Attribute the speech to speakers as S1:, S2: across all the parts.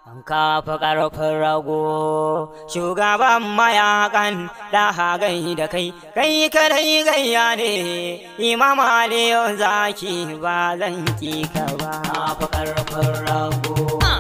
S1: kafa ƙarfin rago shugaban mayakan da hagai da kai kai kadai gayya ne imam aliyu zaki ba zan ki ka ba kafa ƙarfin rago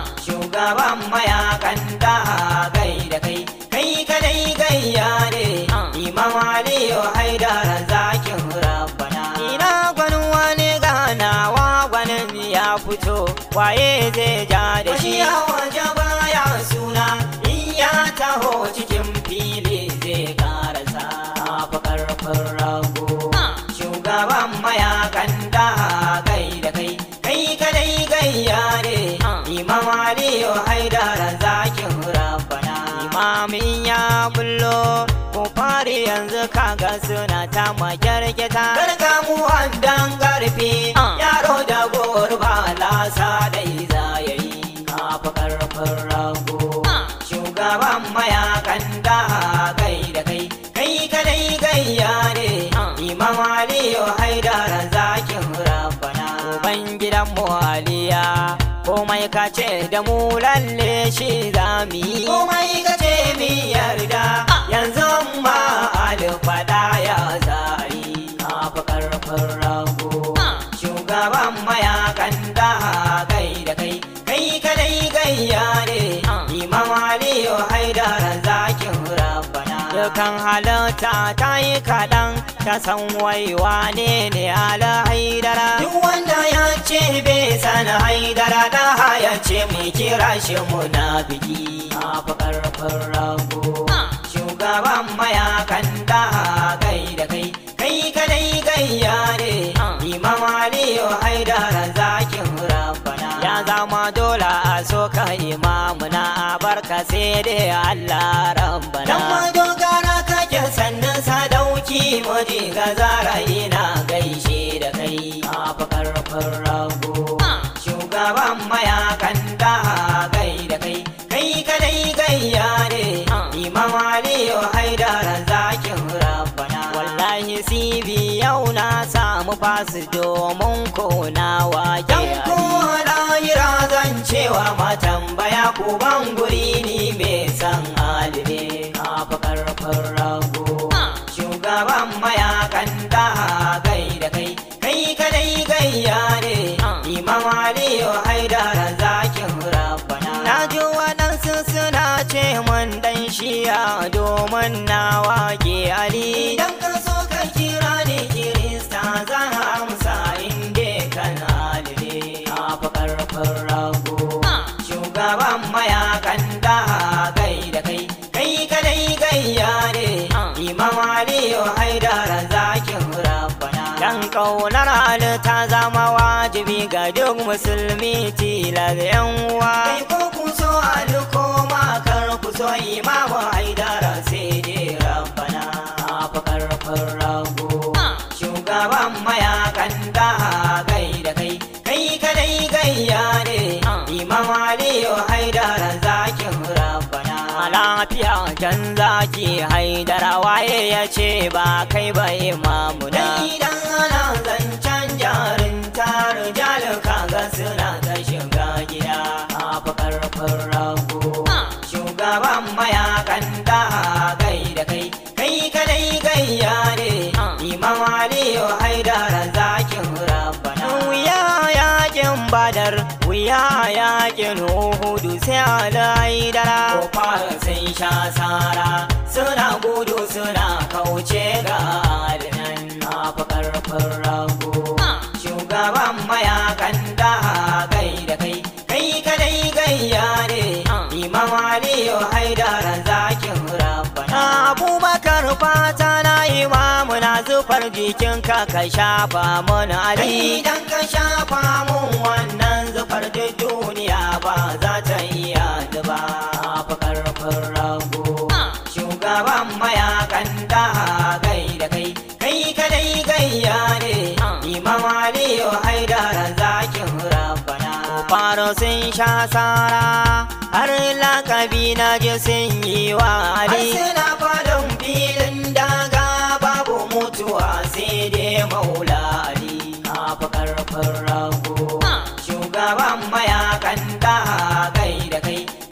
S1: shugaban mayakan da hagai da kai kai kadai gayya ne imam aliyu haidar zakin rabbana ina gwanin wani ganawa gwanin ya fito waye zai ja da shi waje baya suna in ya taho cikin fili zai karasa fa karfin rago shugaban mayakan da kai da kai kai kadai gayya ne imam aliyu haidar zakin rabbana imamin ya bullo ko fari yanzu kaga suna ta makyarketa gargamu dan garfi yaro da gurba lasa dai zayayi kafa karfin rago shugaban mayakan da kai da kai kai kadai gayya ne imam aliyu haidar zakin rabbana uban gidan mu aliya komai ka ce da mu lalle shi zami komai ka ce mi yarda yanzu ma alfada ya zari kafa karfin rago shugaban mayakan da kai da kai kai kadai gayya ne imam aliyu haidar zakin rabbana dukan halitta ta yi kaɗan ta san waiwa ne ne ala haidara duk wanda ya ce bai san haidara da ya ce mai kira shi munafiki kafa karfin rago shugaban mayakan da kai da kai kai kadai gayya ne imam aliyu haidar zakin rabbana ya zama dole a so ka imamu na barka sai dai allah rabbana dan madogara kake sannan sadauki muji ga zara ina gaishe da kai kafa karfin rago shugaban mayakan da kai da kai kai kadai gayya ne imam aliyu haidar zakin rabbana wallahi sibi yau na samu fasu domin kona wake ko lahira zan cewa matambaya ku ban guri ni mai san alibe kafa karfin rago shugaban mayakan da gai da kai kai kadai gayya ne imam aliyu haidar zakin rabbana na ji waɗansu suna ce mun dan shiya domin na wake ali idan ka so ka kira ni kirista zan amsa inda kan alibe kafa karfin rago shugaban mayakan da gai da kai kai kadai gayya ne imam aliyu haidar zakin rabbana dan kaunar ali ta zama wajibi ga duk musulmi tilar yan uwa kai ko ku so ali ko ma kar ku so imam haidar sai dai rabbana fa karfin rago shugaban mayakan da gai da kai kai kadai gayya ne imam aliyu haidar zakin rabbana lafiya jan zaki haidara waye ya ce ba kai ba imamu da idan ana zancen jarin tarin jalika ga suna ta shiga gida a karfin rago shugaban mayakan da gai da kai kai kadai gayya ne imam aliyu haidar zakin rabbana wuya yakin badar wuya yakin uhudu sai ala haidara kofar sun sha sara suna gudu suna kauce ga alinan na karfin rago shugaban mayakan da gai da kai kai kadai gayya ne imam aliyu haidar zakin rabbana abubakar fata na imamu na zufar jikinka ka shafa mun ali idan ka shafa mun wannan zufar duk duniya ba za ta iya zuba fa karfin rago shugaban mayakan da gai da kai kai kadai gayya ne imam aliyu haidar zakin rabbana faro sun sha sara har lakabi na ji sun yi wa ali suna fadon filin daga babu mutuwa sai dai maula ali fa karfin rago shugaban mayakan da gai da kai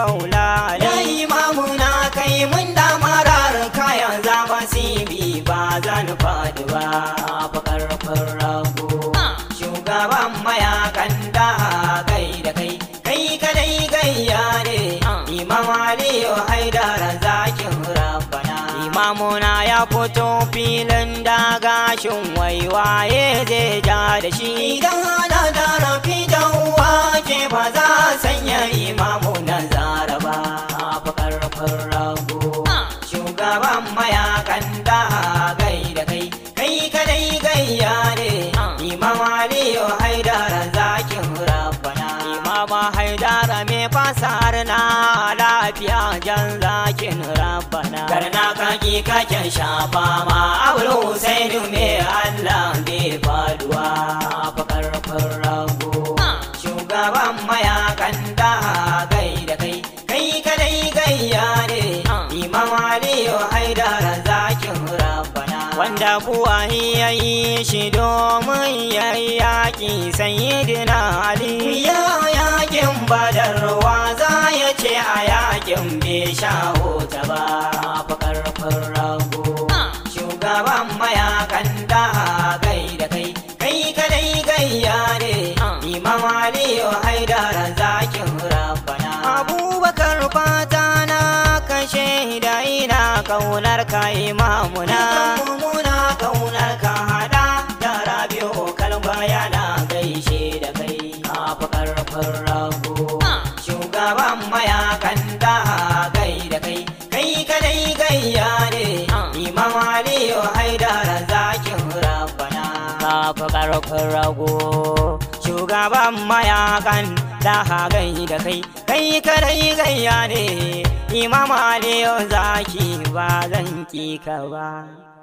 S1: maula
S2: Ya
S1: ali
S2: imamu na kai mun damarar kayan zama
S1: sibi ba zan faɗi ba fa karfin rago shugaban mayakan da kai da kai kai kadai gayya ne imam aliyu haidar zakin rabbana imamuna ya fito filin dagashin waiwaye zai ja da shi
S2: Idan ana da rafi da uwa ke ba za a sanya
S1: imamu na zara ba fa karfin rago shugaban mayakan da gai da kai kai kadai gayya ne imam aliyu haidar zakin rabbana imam haidar me fasar na lafiya jan zakin rabbana garna kaki kaken shafa ma abul husainu me allah bai faduwa fa karfin rago shugaban mayakan da gai da kai kai kadai gayya ne imam aliyu haidar zakin rabbana wanda buwahi ya yi shi domin ya yi yaƙi sayyidina ali ya yaƙin badarwa za ya ce a yaƙin bai sha hota ba fa karfin rago shugaban mayakan da gai da kai kai kadai gayya ne imam aliyu haidar zakin rabbana abubakar fata na kashe da ina kaunar ka imamuna muna kaunar ka hada da rabi'u kalba yana gaishe da kai kafa karfin rago shugaban mayakan da gai da kai kai kadai gayya ne imam aliyu haidar zakin rabbana kafa karfin rago shugaban mayakan da gai da kai kai kadai gayya ne imam aliyu zaki ba zan ki ka ba